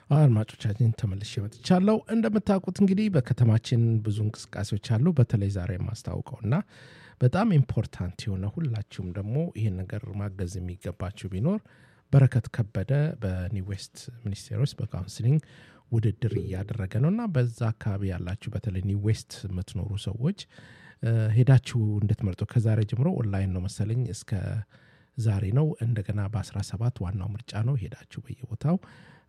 አድማጮቻችን ተመልሼ መጥቻለሁ። እንደምታውቁት እንግዲህ በከተማችን ብዙ እንቅስቃሴዎች አሉ። በተለይ ዛሬ የማስታውቀው እና በጣም ኢምፖርታንት የሆነ ሁላችሁም ደግሞ ይህን ነገር ማገዝ የሚገባችሁ ቢኖር በረከት ከበደ በኒው ዌስት ሚኒስቴር ውስጥ በካውንስሊንግ ውድድር እያደረገ ነው እና በዛ አካባቢ ያላችሁ በተለይ ኒው ዌስት የምትኖሩ ሰዎች ሄዳችሁ እንድትመርጡ ከዛሬ ጀምሮ ኦንላይን ነው መሰለኝ እስከ ዛሬ ነው። እንደገና በ17 ዋናው ምርጫ ነው። ሄዳችሁ በየቦታው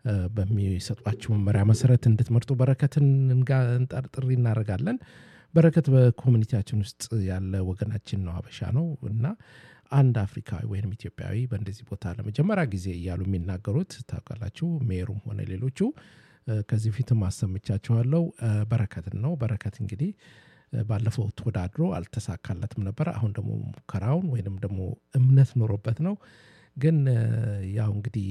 በሚሰጧችሁ መመሪያ መሰረት እንድትመርጡ በረከትን ጥሪ እናደርጋለን። በረከት በኮሚኒቲያችን ውስጥ ያለ ወገናችን ነው፣ አበሻ ነው እና አንድ አፍሪካዊ ወይም ኢትዮጵያዊ በእንደዚህ ቦታ ለመጀመሪያ ጊዜ እያሉ የሚናገሩት ታውቃላችሁ። ሜሩም ሆነ ሌሎቹ ከዚህ ፊትም አሰምቻችኋለሁ። በረከትን ነው። በረከት እንግዲህ ባለፈው ተወዳድሮ አልተሳካለትም ነበር። አሁን ደግሞ ሙከራውን ወይንም ደግሞ እምነት ኖሮበት ነው። ግን ያው እንግዲህ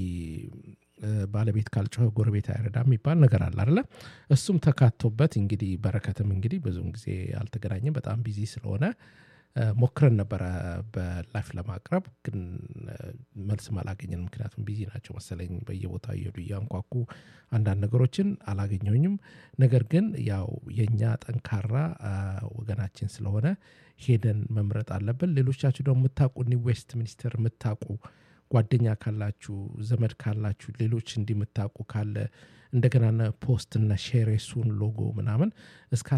ባለቤት ካልጮኸ ጎረቤት አይረዳ የሚባል ነገር አለ አይደለ? እሱም ተካቶበት እንግዲህ በረከትም እንግዲህ ብዙውን ጊዜ አልተገናኘም። በጣም ቢዚ ስለሆነ ሞክረን ነበረ በላይፍ ለማቅረብ ግን መልስም አላገኘን። ምክንያቱም ቢዚ ናቸው መሰለኝ በየቦታው እየሄዱ እያንኳኩ አንዳንድ ነገሮችን አላገኘኝም። ነገር ግን ያው የእኛ ጠንካራ ወገናችን ስለሆነ ሄደን መምረጥ አለብን። ሌሎቻችሁ ደግሞ የምታውቁ ኒው ዌስት ሚኒስቴር የምታውቁ ጓደኛ ካላችሁ ዘመድ ካላችሁ ሌሎች እንዲህ የምታውቁ ካለ እንደገና ፖስት እና ሼር የሱን ሎጎ ምናምን እስከ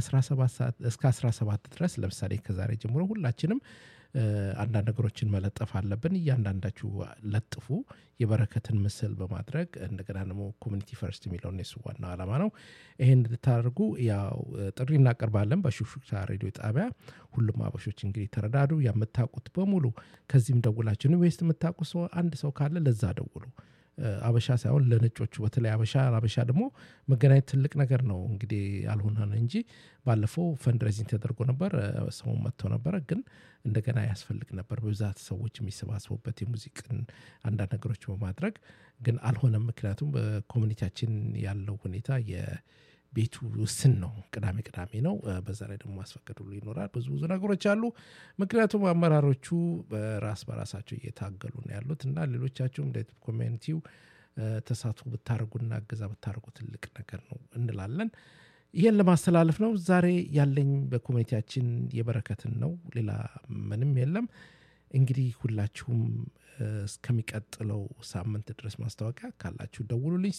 17 ድረስ ለምሳሌ ከዛሬ ጀምሮ ሁላችንም አንዳንድ ነገሮችን መለጠፍ አለብን። እያንዳንዳችሁ ለጥፉ የበረከትን ምስል በማድረግ እንደገና ደግሞ ኮሚኒቲ ፈርስት የሚለውን የሱ ዋናው ዓላማ ነው። ይሄን እንድታደርጉ ያው ጥሪ እናቀርባለን በሹክሹክታ ሬዲዮ ጣቢያ። ሁሉም አበሾች እንግዲህ ተረዳዱ። የምታውቁት በሙሉ ከዚህም ደውላችሁ ዌስት የምታውቁ ሰው አንድ ሰው ካለ ለዛ ደውሉ። አበሻ ሳይሆን ለነጮቹ በተለይ አበሻ አበሻ ደግሞ መገናኘት ትልቅ ነገር ነው። እንግዲህ ያልሆነ እንጂ ባለፈው ፈንድሬዚንግ ተደርጎ ነበር። ሰው መጥቶ ነበረ፣ ግን እንደገና ያስፈልግ ነበር በብዛት ሰዎች የሚሰባሰቡበት የሙዚቅን አንዳንድ ነገሮች በማድረግ ግን አልሆነም። ምክንያቱም በኮሚኒቲያችን ያለው ሁኔታ ቤቱ ውስን ነው። ቅዳሜ ቅዳሜ ነው። በዛ ላይ ደግሞ ማስፈቀድ ሁሉ ይኖራል። ብዙ ብዙ ነገሮች አሉ። ምክንያቱም አመራሮቹ በራስ በራሳቸው እየታገሉ ነው ያሉት እና ሌሎቻችሁም እንደ ኮሚኒቲው ተሳትፎ ብታደርጉና እገዛ ብታደርጉ ትልቅ ነገር ነው እንላለን። ይህን ለማስተላለፍ ነው ዛሬ ያለኝ በኮሚኒቲያችን የበረከትን ነው። ሌላ ምንም የለም። እንግዲህ ሁላችሁም እስከሚቀጥለው ሳምንት ድረስ ማስታወቂያ ካላችሁ ደውሉልኝ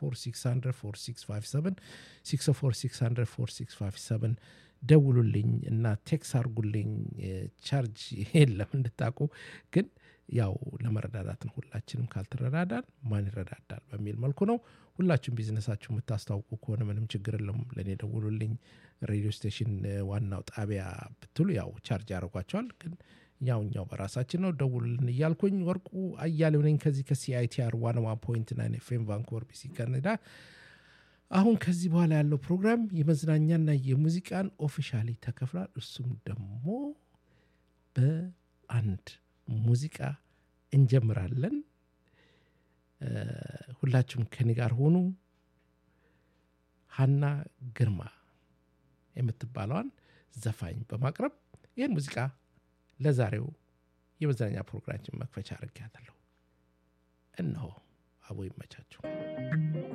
646 ደውሉልኝ እና ቴክስ አርጉልኝ። ቻርጅ የለም እንድታቁ ግን ያው ለመረዳዳት ነው። ሁላችንም ካልተረዳዳን ማን ይረዳዳል በሚል መልኩ ነው። ሁላችሁም ቢዝነሳችሁ የምታስታውቁ ከሆነ ምንም ችግር የለም። ለእኔ ደውሉልኝ። ሬዲዮ ስቴሽን ዋናው ጣቢያ ብትሉ ያው ቻርጅ ያደርጓቸዋል ግን ያው እኛው በራሳችን ነው። ደውሉልን እያልኩኝ ወርቁ አያሌው ነኝ ከዚህ ከሲአይቲአር ዋን ዋን ፖይንት ናይን ኤፍኤም ቫንኮቨር ቢሲ ካናዳ። አሁን ከዚህ በኋላ ያለው ፕሮግራም የመዝናኛና የሙዚቃን ኦፊሻሊ ተከፍሏል። እሱም ደግሞ በአንድ ሙዚቃ እንጀምራለን። ሁላችሁም ከኔ ጋር ሆኑ። ሀና ግርማ የምትባለዋን ዘፋኝ በማቅረብ ይህን ሙዚቃ ለዛሬው የመዝናኛ ፕሮግራማችን መክፈቻ አድርጌያለሁ። እነሆ አቦ ይመቻችሁ።